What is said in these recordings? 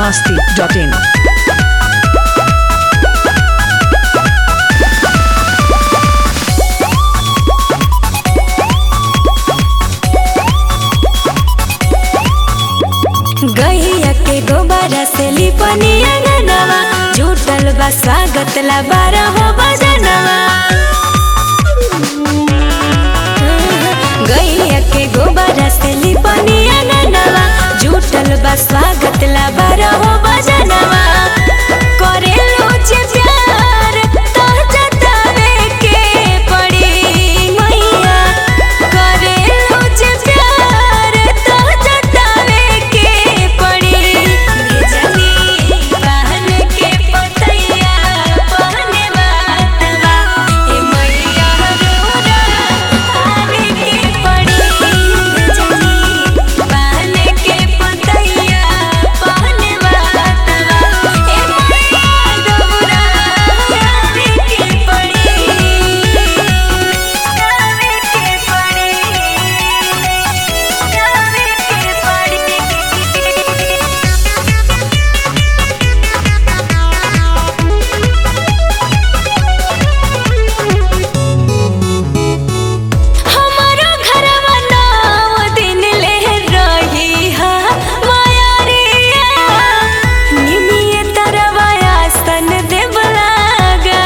masti.in. गैया के गोबरा से लिपनी अंगनवा जुटल बा स्वागत ला बारह हो बजनवा गैया के गोबरा से लिपनी अंगनवा जुटल बा स्वागत ला बारह हो बजनवा करे लोचे प्यार तो जतावे के पड़ी मैया करे लोचे प्यार तो जतावे के पड़ी जनी बहन के पतैया पहने बातवा ए मैया रोरा आवे के पड़ी जनी बहन के पतैया पहने बातवा ए मैया रोरा आवे के पड़ी आवे के हमारो घरवा नौ दिन ले रही हा माया रे निमिये तरवा आसन देव लागा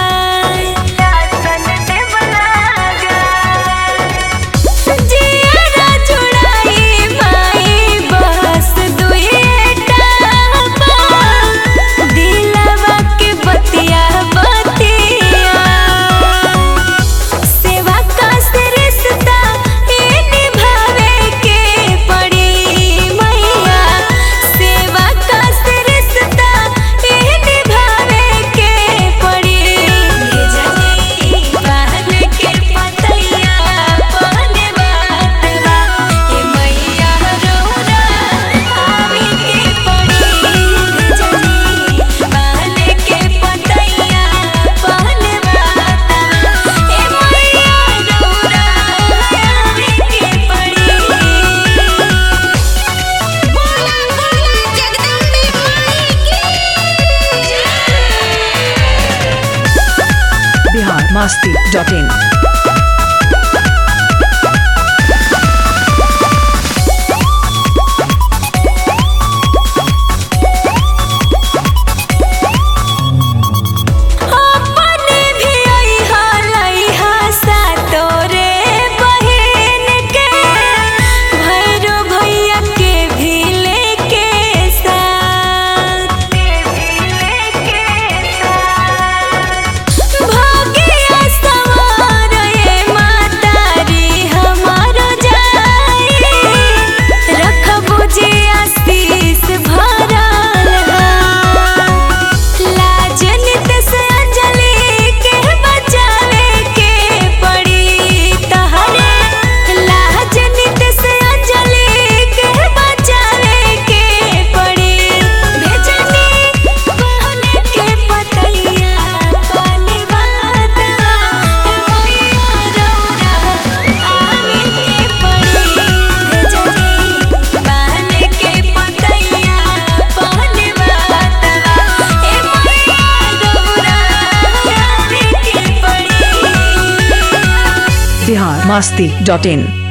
आसन देव लागा जियारा जुड़ाई माई बस दुएटा दिलवा के बतिया बतिया सेवा का से रिश्ता ये निभावे के पड़ी मैया सेवा का से रिश्ता ये निभावे के पड़ी जनी बहन के पतैया पहने बातवा ये मैया रोरा आवे के पड़ी जनी बहन के पतैया पहने बातवा ए मैया रोरा आवे के पड़ी बोला बोला जगदम्बे माई की Bihar masti.in. अपने भी अइहा लइहा सातोरे बहिन के भैरो भैया के भी लेके साथ भाग्य सवार ये मातारी हमारो जाई रखबो जे आशीष भरल हा लाजनित से अंजलि के बचावे के पड़ी तहरे लाजनित से अंजलि के बचावे के पड़ी भेजनी बहन के पतैया पानी बातवा मैया रौरा आवे के पड़ी भेजनी बहन के पतैया पानी बातवा ए मैया रौरा आवे के पड़ी Bihar masti.in.